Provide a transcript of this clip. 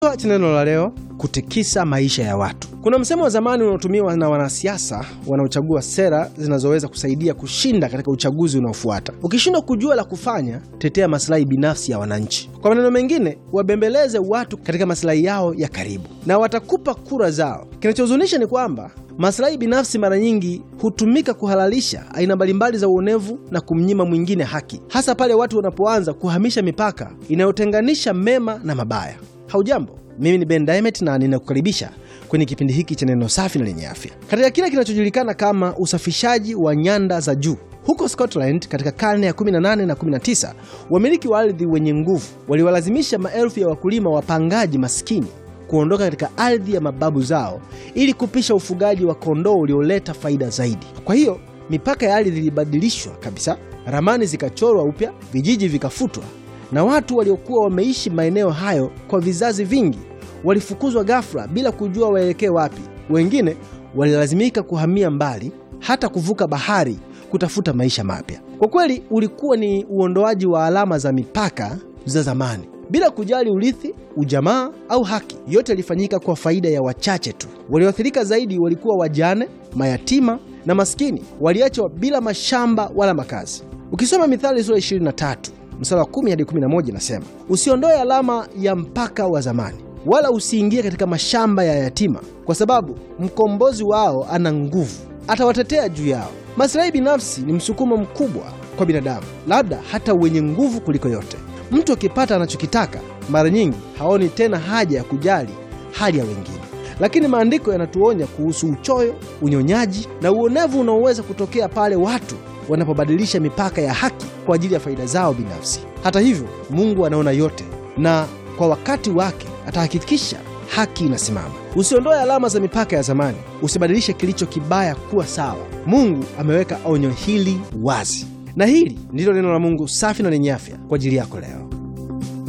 cha neno la leo kutikisa maisha ya watu. Kuna msemo wa zamani unaotumiwa na wanasiasa wanaochagua sera zinazoweza kusaidia kushinda katika uchaguzi unaofuata. Ukishindwa kujua la kufanya, tetea masilahi binafsi ya wananchi. Kwa maneno mengine, wabembeleze watu katika masilahi yao ya karibu, na watakupa kura zao. Kinachohuzunisha ni kwamba masilahi binafsi mara nyingi hutumika kuhalalisha aina mbalimbali za uonevu na kumnyima mwingine haki, hasa pale watu wanapoanza kuhamisha mipaka inayotenganisha mema na mabaya. Haujambo, mimi ni Ben Diamond na ninakukaribisha kwenye kipindi hiki cha neno safi na lenye afya. Katika kile kinachojulikana kama usafishaji wa nyanda za juu huko Scotland katika karne ya 18 na 19, wamiliki wa ardhi wenye nguvu waliwalazimisha maelfu ya wakulima wapangaji maskini kuondoka katika ardhi ya mababu zao ili kupisha ufugaji wa kondoo ulioleta faida zaidi. Kwa hiyo mipaka ya ardhi ilibadilishwa kabisa, ramani zikachorwa upya, vijiji vikafutwa na watu waliokuwa wameishi maeneo hayo kwa vizazi vingi walifukuzwa ghafla bila kujua waelekee wapi. Wengine walilazimika kuhamia mbali, hata kuvuka bahari kutafuta maisha mapya. Kwa kweli, ulikuwa ni uondoaji wa alama za mipaka za zamani bila kujali urithi, ujamaa au haki. Yote yalifanyika kwa faida ya wachache tu. Walioathirika zaidi walikuwa wajane, mayatima na maskini, waliachwa bila mashamba wala makazi. Ukisoma Mithali sura 23 mstari wa 10 hadi 11 inasema, usiondoe alama ya mpaka wa zamani, wala usiingie katika mashamba ya yatima, kwa sababu mkombozi wao ana nguvu, atawatetea juu yao. Maslahi binafsi ni msukumo mkubwa kwa binadamu, labda hata wenye nguvu kuliko yote. Mtu akipata anachokitaka, mara nyingi haoni tena haja ya kujali hali ya wengine. Lakini maandiko yanatuonya kuhusu uchoyo, unyonyaji na uonevu unaoweza kutokea pale watu wanapobadilisha mipaka ya haki kwa ajili ya faida zao binafsi. Hata hivyo, Mungu anaona yote na kwa wakati wake atahakikisha haki inasimama. Usiondoe alama za mipaka ya zamani, usibadilishe kilicho kibaya kuwa sawa. Mungu ameweka onyo hili wazi, na hili ndilo neno la Mungu safi na lenye afya kwa ajili yako leo.